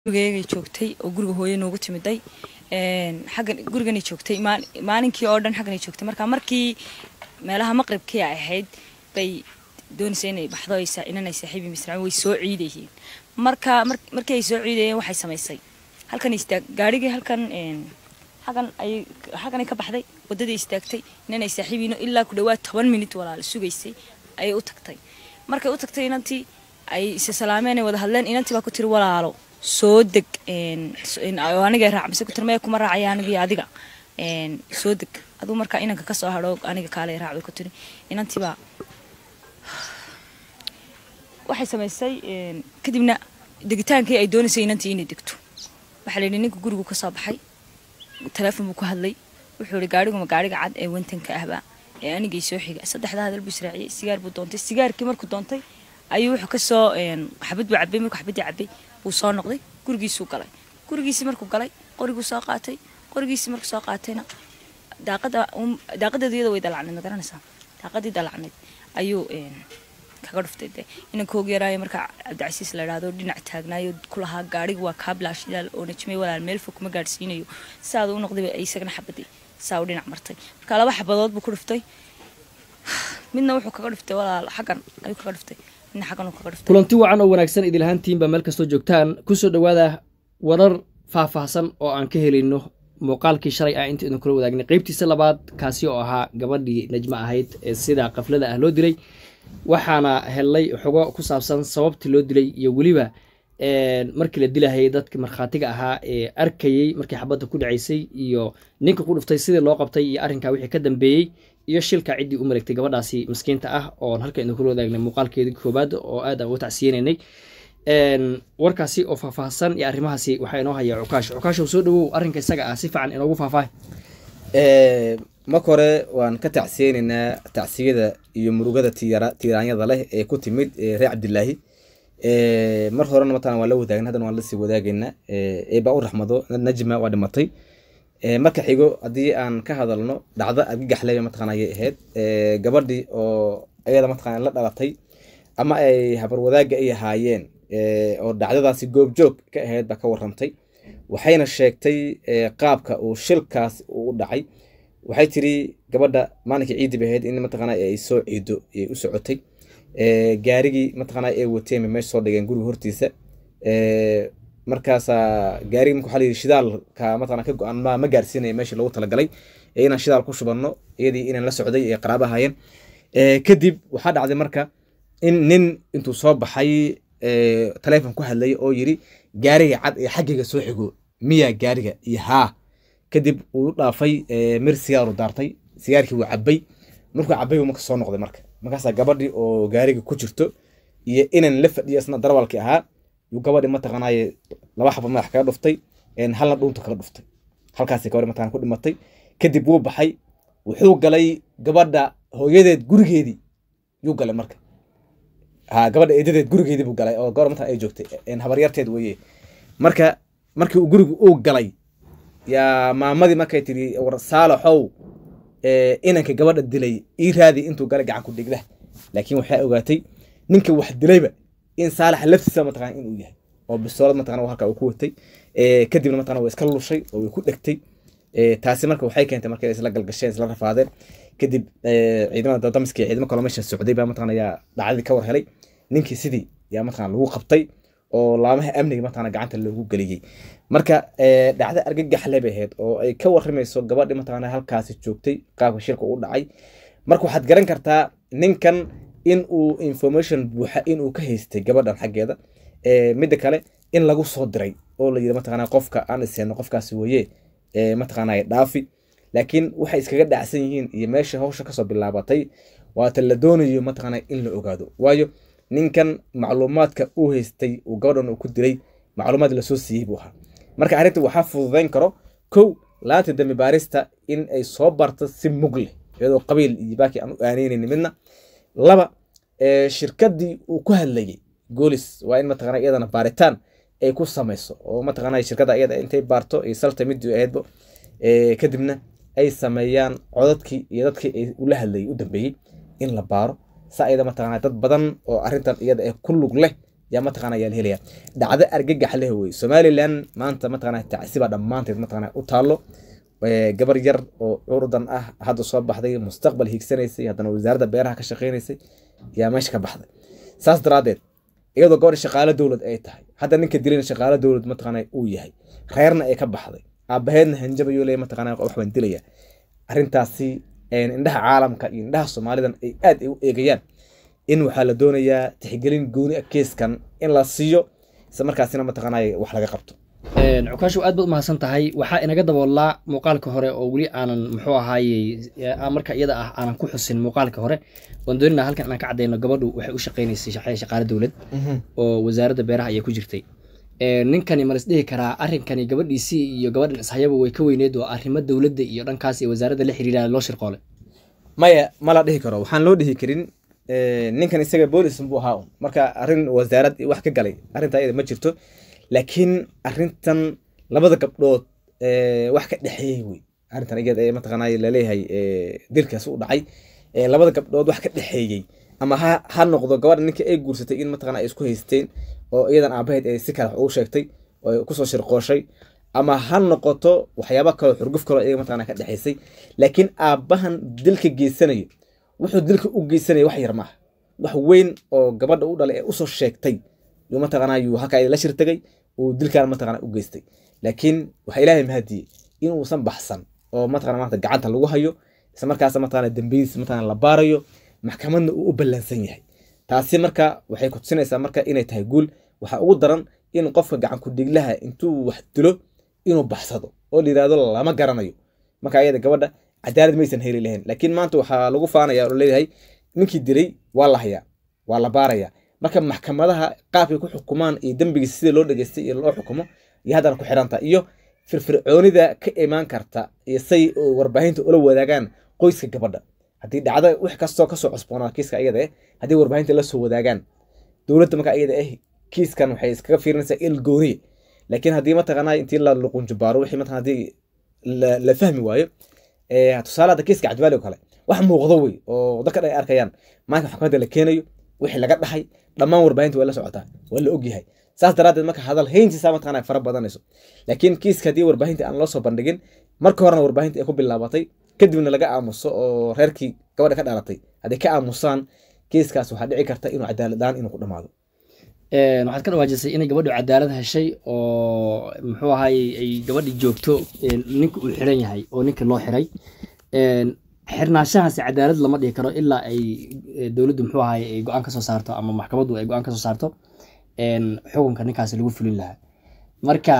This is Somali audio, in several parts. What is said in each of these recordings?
gurigay joogtay oo guriga hooyo noogu timiday xaggan guriganay joogtay maalinkii oo dhan xagganay joogtay marka markii meelaha maqribkii ay ahayd bay doonaysa inay baxdo inanay saaxiibi misraan way soo ciidayeen marka markii ay soo ciidayeen waxay samaysay halkan istaag gaarigii halkan xaggan ay xagganay ka baxday waddadii istaagtay inanay saaxiibiino ilaa ku dhawaad toban minit walaal sugaysay ayay u tagtay markay u tagtay inantii ay isa salaameen ay wada hadleen inantii baa ku tiri walaalo soo deg aniga raac mise ku tiri maya kuma raacaya anigii adiga soo deg aduu markaa inanka ka soo hadho aniga kaale raac bay ku tiri inantii baa waxay samaysay kadibna degitaankii ay doonaysay inantii inay degto waxaa la yidhi ninka gurigu ka soo baxay teleefon buu ku hadlay wuxuu yihi gaariguma gaariga cad ee wantanka ahbaa ee anigay soo xiga saddexda hadal buu israaciyey sigaar buu doontay sigaarkii markuu doontay ayuu wuxuu kasoo xabad buu cabay markuu xabadii cabay buu soo noqday gurigiisuu galay gurigiisii markuu galay qoriguu soo qaatay qorigiisii markuu soo qaatayna daaqada daaqadeedu iyada way dalacnayd ma garanaysaa daaqadii dalacnayd ayuu kaga dhuftay de inankoogu yaraayo markaa cabdicasiis la idhaahdo dhinac taagnaayo kulahaa gaariga waa kaabilaashidaal oo najmay walaal meel fog kuma gaadhsiinayo saadu u noqday isagana xabadii saa u dhinac martay marka laba xabadood buu ku dhuftay midna wuxuu kaga dhuftay walaal xaggan ayuu kaga dhuftay midna xaggan uu kaga dhuftay kulanti wacan oo wanaagsan idil ahaantiinba meel kastoo joogtaan kusoo dhowaada warar faahfaahsan oo aan ka helayno muuqaalkii shalay ah inta idin kula wadaagnay qeybtiisa labaad kaasi oo ahaa gabadhii najmo ahayd ee sida qaflada ah loo dilay waxaana helnay xogo ku saabsan sababtii loo dilay iyo weliba markii la dilahayay dadka markhaatiga ahaa ee arkayey markii xabadda ku dhacaysay iyo ninka ku dhuftay sidii loo qabtay iyo arrinkaa wixii ka dambeeyey iyo shilka ciddii u maregtay gabadhaasi maskiinta ah oon halka idin kula wadaagnay muuqaalkeedii koobaad oo aad aan uga tacsiyeynaynay warkaasi oo faahfaahsan iyo arrimahaasi waxaa inoo haya cukaasho cukaasho soo dhawow arrinka isaga ah si fiican inoogu faahfaahay marka hore waan ka tacsiyeynaynaa tacsiyada iyo murugada tiiraanyada leh ee ku timid reer cabdilaahi mar horena matalan waan la wadaagna haddana waan lasii wadaagaynaa eebaa u raxmado najma waa dhimatay marka xigo haddii aan ka hadalno dhacdo argagaxle mataqana ayay ahayd gabadhii oo ayada mataqana la dhalatay ama ay habar wadaagga ay ahaayeen oo dhacdadaasi goobjoog ka ahayd baa ka warramtay waxayna sheegtay qaabka uu shilkaas uu u dhacay waxay tiri gabadha maalinkii ciiddi bay ahayd in mataqana ay soo ciido ay u socotay gaarigii mataqana ay wateen meesha soo dhigeen guriga hortiisa markaasaa gaarigi marka waxaa la yidhi shidaalka mataqana ka go-an ma ma gaarsiinaya meeshii loogu talagalay ee inaan shidaal ku shubanno iyadii inaan la socday ee qaraaba ahaayeen kadib waxaa dhacday marka in nin intuu soo baxay taleefon ku hadlay oo yiri gaariga cad ee xaggayga soo xigo miyaa gaariga iyo haa kadib uu dhaafay mir sigaaru daartay sigaarkii wuu cabay markuu cabay buu marka soo noqday marka markaasaa gabadhii oo gaariga ku jirto iyo inan la fadhiyo isna darwalkii ahaa yuu gabadhii mataqanaaye laba xaba madax kaga dhuftay halna dhuunta kaga dhuftay halkaasi gabadhi mataqana ku dhimatay kadib wuu baxay wuxuu galay gabadha hooyadeed gurigeedii yuu galay marka ha gabadha eedadeed gurigeedii buu galay oo gabadha mataqana ay joogtay habaryarteed weeye marka markii uu gurigu uu galay yaa maamadii markay tiri war saalaxow inanka gabadha dilay ii raadi intuu galay gacan ku dhigda laakiin waxay ogaatay ninka wax dilayba in saalaxa laftiisa mataqana inuu yahay oo bisoolad mataqana halka uu ku watay kadibna mataqana waa iska lushay oo way ku dhegtay taasi marka waxay keentay marka isla galgasheen isla rafaadeen kadib ciidamada damiska ciidamo kaloo meesha socday baa mataqana yaa dhacdadii ka war helay ninkii sidii yaa mataqana lagu qabtay oo laamaha amniga mataqana gacanta loogu geliyey marka dhacdo argagaxle bay ahayd oo ay ka warramayso gabadhi mataqana halkaasi joogtay qaabka shirka u dhacay marka waxaad garan kartaa ninkan in uu information buuxa inuu ka haystay gabadhan xaggeeda midda kale in lagu soo diray oo la yidhi mataqana qofka aan iseenno qofkaasi weye mataqana dhaafi laakiin waxay iskaga dhacsan yihiin iyo meesha hawsha kasoo bilaabatay waata la doonayo mataqana in la ogaado waayo ninkan macluumaadka uu haystay uu gabadhan uu ku dilay macluumaad lasoo siiyey buu ahaa marka arrinta waxaa fududayn karo kow laanta dambi baarista in ay soo barto si mug leh iyadoo qabiil iyo baaki aan u aaneynayni midna laba shirkadii uu ku hadlayay goolis waa in mataqana iyadana baaritaan ay ku samayso oo mataqana shirkadda iyada intay baarto ay salta midii ahaydba kadibna ay sameeyaan codadkii iyo dadkii ay ula hadlayay u dambeeyey in la baaro saa iyada mataqana dad badan oo arrintan iyada ee ku lug leh yaa mataqana yaa la helaya dhacdo argagax leh wey somaliland maanta mataqana tacsiba dhammaanteed mataqana u taallo gabar yar oo curdan ah hadda soo baxday mustaqbal hiigsanaysay haddana wasaaradda beeraha ka shaqeynaysay yaa meesha ka baxday saas daraadeed iyadoo gabadha shaqaalo dowlad ay tahay hadda ninka dilayna shaqaalo dowlad mataqana uu yahay reerna ay ka baxday aabaheedna hanjabayo le mataqana wax baan dilaya arrintaasi indhaha caalamka iyo indhaha soomaalidan ay aad ay u eegayaan in waxaa la doonayaa tixgelin gooni a keeskan in la siiyo isla markaasina mataqaanay wax laga qabto cukaashu aad baad umahadsan tahay waxaa inaga daboolaa muuqaalka hore oo weli aanan muxuu ahaayey marka iyada ah aanan ku xusin muuqaalka hore waan doonina halkan inaan ka cadeyno gabadhu waxay u shaqeynaysay shaqaale dowlad oo wasaaradda beeraha ayay ku jirtay ninkani ma lisdhihi karaa arrinkani gabadhiisii iyo gabadhan ishayaba way ka weyneed oo arrimo dowladda iyo dhankaas iyo wasaaradda la xiriira loo shirqoolay maya ma la dhihi karo waxaan loo dhihi karin ninkan isaga boolis buu ahaa un marka arrin wasaarad wax ka galay arrinta iyada ma jirto laakiin arrintan labada gabdhood wax ka dhexeeyey wey arrintan iyada ee mataqaanay laleeyahay dilkaas u dhacay labada gabdhood wax ka dhexeeyey ama ha ha noqdo gabadha ninka ay guursatay in mataqana ay isku haysteen oo iyadan aabaheed ay si kale wax ugu sheegtay oo kusoo shirqooshay ama ha noqoto waxyaaba kaloo xurguf kaloo iyaga mataqana ka dhexaysay laakiin aabbahan dilka geysanayo wuxuu dilka u geysanaya wax yar maaha wax weyn oo gabadha u dhalay ee usoo sheegtay yuu mataqana yuu halkaa la shirtagay uu dilkan mataqana u geystay laakiin waxaa ilaahay mahadiyey inuusan baxsan oo mataqana maanta gacanta lagu hayo isla markaas mataqana dambiyadiisa mataqana la baarayo maxkamadna uu u ballansan yahay taasi marka waxay ku tusinaysaa marka inay tahay guul waxaa ugu daran in qofka gacan ku-dhiglaha intuu wax dilo inuu baxsado oo la yirahdo lama garanayo marka ayada gabadha cadaalad maysan heli lahayn laakiin maanta waxaa lagu faanaya oo leeyahay ninkii dilay waa la hayaa waa la baaraya marka maxkamadaha qaabkay ku xukumaan iyo dembigiisa sida loo dhageystay iyo loo xukumo iyo haddana ku xidhanta iyo firfircoonida ka imaan karta iyo say warbaahinta ula wadaagaan qoyska gabadha haddii dhacdo wix kastoo kasoo cusboonaa kiiska iyada eh haddii warbaahinta la soo wadaagaan dowladda marka iyada eh kiiskan waxay iskaga fiirinaysaa il gooniye laakiin haddii mataqaanaa intii la luqunjubaaro wixii mataqana haddii la fahmi waayo tusaale hadda kiiska cabdiwaali oo kale wax muuqdo wey oo dadka dhan ay arkayaan maalinka maxkamadda la keenayo wixii laga dhaxay dhammaan warbaahinta waa la socotaa waa la ogyahay saas daraaddeed marka hadal hayntiisa mataqana fara badanayso laakiin kiiska haddii warbaahinta aan loo soo bandhigin marka horena warbaahinta ay ku bilaabatay kadibna laga aamuso oo reerkii gabadha ka dhalatay hadday ka aamusaan kiiskaas waxaa dhici karta inuu cadaaladaan inuu ku dhamaado waxaad ka dhawaajisay inay gabadhu cadaalad heshay oo muxuu ahaayey ay gabadhi joogto ninka uu xiran yahay oo ninka loo xiray xirnaanshahaasi cadaalad lama dhihi karo ilaa ay dowladdu muxuu ahaayey ay go-aan ka soo saarto ama maxkamaddu ay go-aan ka soo saarto xukunka ninkaasi lagu fulin lahaa marka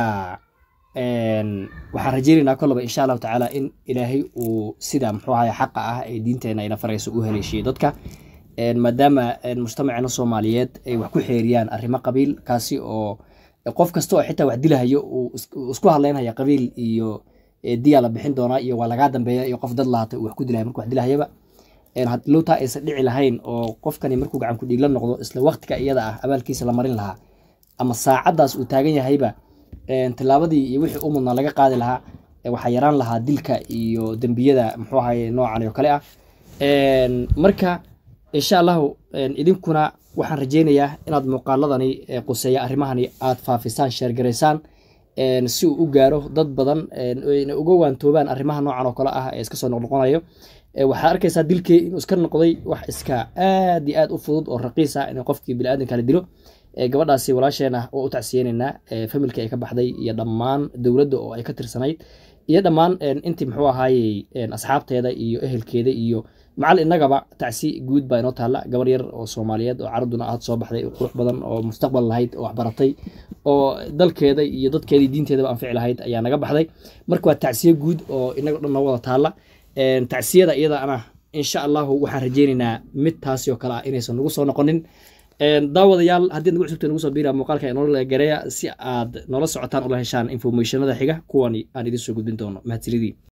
waxaan rajeynaynaa kolaba insha allahu tacaala in ilaahay uu sida muxuu ahaye xaqa ah ee diinteena ina farayso u haleeshiyo dadka maadaama mujtamaceena soomaaliyeed ay wax ku xeeriyaan arrimo qabiil kaasi oo qof kasta oo xitaa wax dilahayo uu isku hadleynaya qabiil iyo diyaa la bixin doonaa iyo waa lagaa dambeeya iyo qof dad lahatay uu wax ku dilaya marku wax dilahayaba lowtaa aysan dhici lahayn oo qofkani markuu gacan ku dhiigla noqdo isla waqtiga iyada ah abaalkiisa la marin lahaa ama saacaddaas uu taagan yahayba tilaabadii iyo wixii u mudnaa laga qaadi lahaa waxaa yaraan lahaa dilka iyo dembiyada muxuu ahaye noocan oo kale ah marka insha allahu idinkuna waxaan rajeynayaa inaad muuqaaladani quseeya arrimahani aad faafisaan sheergaraysaan si uu u gaaro dad badan na uga waantoobaan arrimaha noocan oo kale ah ee iska soo noqnoqonayo waxaad arkaysaa dilkii inuu iska noqday wax iska aad iyo aad u fudud oo raqiis ah in qofkii biniaadanka la dilo gabadhaasi walaasheen ah oo u tacsiyeynaynaa familkii ay ka baxday iyo dhammaan dowladda oo ay ka tirsanayd iyo dhammaan intii muxuu ahaayey asxaabteeda iyo ehelkeeda iyo macal innagaba tacsi guud baa inoo taalla gabar yar oo soomaaliyeed oo carabduna aad soo baxday qurux badan oo mustaqbal lahayd oo waxbaratay oo dalkeeda iyo dadkeeda iyo diinteedaba anfici lahayd ayaa naga baxday marka waa tacsiye guud oo inaga dhan noo wada taalla tacsiyada iyada ana insha allahu waxaan rajeynaynaa mid taasi oo kale ah inaysan nagu soo noqonin daawadayaal haddii nagu cusubta nagu soo biira muuqaalka inoola gareeya si aad noola socotaan ula heshaan informationada xiga kuwani aan idin soo gudbin doono mahadsanidii